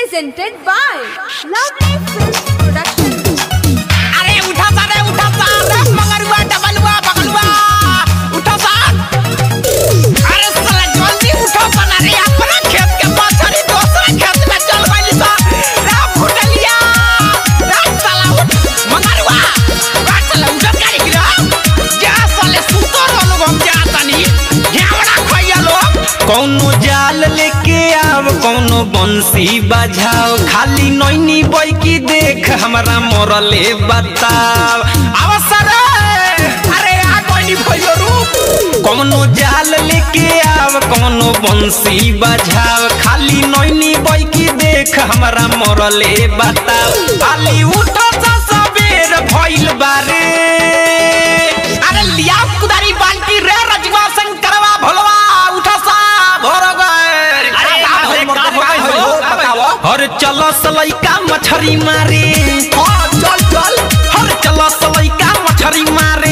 presented by Lovely Films Production. अरे उठा सा रे उठा सा रे मंगरुआ डबलुआ बगलुआ उठा सा अरे साला जल्दी उठो बना रे अपना खेत के पाछड़ी दूसरा खेत में चल गइली सा रे फुटलिया रे साला उठ मंगरुआ रे साला उठ गाड़ी गिरा जा साले सुतो रहलो हम जा तनी घेवड़ा खइया लोग कौनो जाल लेके आव कौनो बंसी बजाओ खाली नैनी बई की देख हमरा मरले बताव अवसर अरे आ कोई नहीं भइयो रूप कौनो जाल लेके आव कौनो बंसी बजाओ खाली नैनी बई की देख हमरा मरले बताव खाली उठो सा सबेर भइल बारे अरे लिया कुदारी बाल्टी रे रजवा शंकरवा भोलवा उठा सा भोर गए अरे का अरे भइल, का का भइल, भइल, हो, बताओ हर चलो सलैका मछरी मारे हाँ चल चल हर चलो सलैका मछरी मारे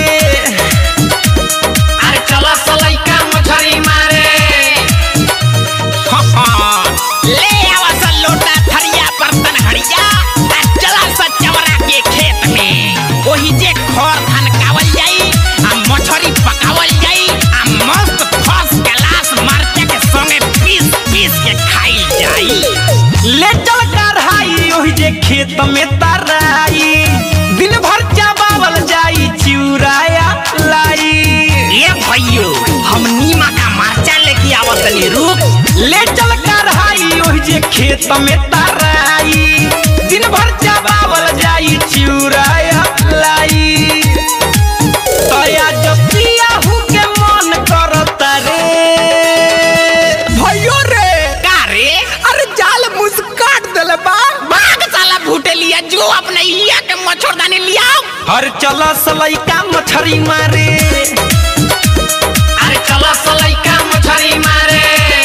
अरे चलो सलैका मछरी मारे हाँ, हाँ। ले आवा सा लोटा थरिया बर्तन हड़िया आ चला सा चवरा के खेत में ओही जे खर धान कावल जाई आ मछरी पकावल जाई आ मस्त फर्स्ट क्लास मरचा के संगे पीस पीस के खाई जाई ले चल कढ़ाई ओहि जे खेत में तराई दिन भर चाबावल जाई चिउराया लाई ये भैयो हम नीमा का मरचा लेके आवत तनी रुक ले चल कढ़ाई ओहि जे खेत में तराई दिन भर चाबावल जाई चिउराया लाई तया जब पियाहू के मन करता रे भैयो रे का रे अरे जाल मुझ काट देले बा भाग साला भूटे लिया जो अपने इलिया के मच्छरदानी लिया हर चला सलैका मछरी मारे अरे चलो सलैका मछरी मारे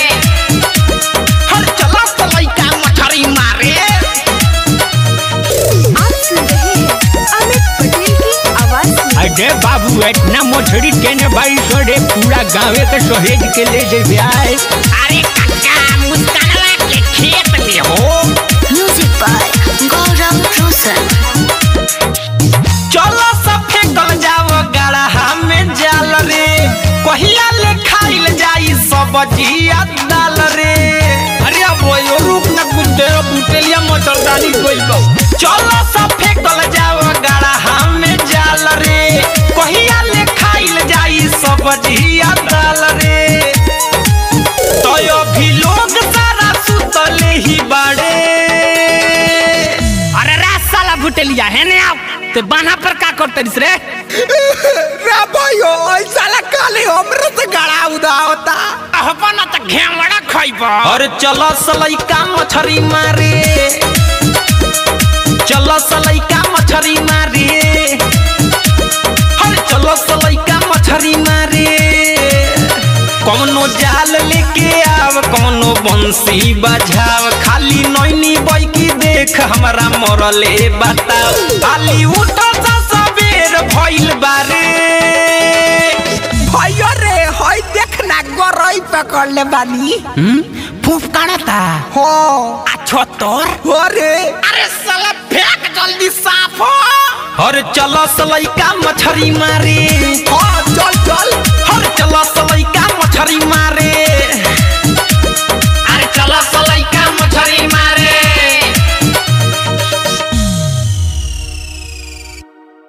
हर चलो सलैका मछरी मारे आप सुन रहे हैं अमित पटेल की आवाज में अरे बाबू इतना मछली केने भाई सोरे पूरा गाँवे के सहेज के ले जे आए अरे काका मुस्कानवा के खेत में हो म्यूजिक बाय गौरव रोशन चलो सब फेंकल जाव गड़हा में जाल रे कहिया ले खाइल जाई सब्जिया दाल रे अरे अब वो रुक न कुछ देर बुटेलिया मच्छरदानी कोई बा चलो सब फेंकल जाव गड़हा में जाल रे कहिया ले खाइल जाई सब्जिया दाल रे तो अभी लोग सारा सुतले ही बाड़े अरे रे साला बुटेलिया है ने आप ते बाना पर का करते दिस रे रे भाइयो ओइ साला काले हमरे से गड़ा उदा होता अपन त घेवड़ा खइबा और चलो सलैका मछरी मारे चलो सलैका मछरी मारे हर चलो सलैका मछरी मारे कौनो जाल लेके आव कौनो बंसी बजाव खाली नैनी बैकी देख हमरा मरले बताव खाली उठो सा सबेर भइल बारे भाइयो रे होय देखना गरई पकड़ ले बानी हम फूफ काढ़ता हो अच्छा तोर अरे अरे साला फेंक जल्दी साफ हो हर चलो सलैका मछरी मारे हाँ चल चल हर चलो सलैका मछरी मारे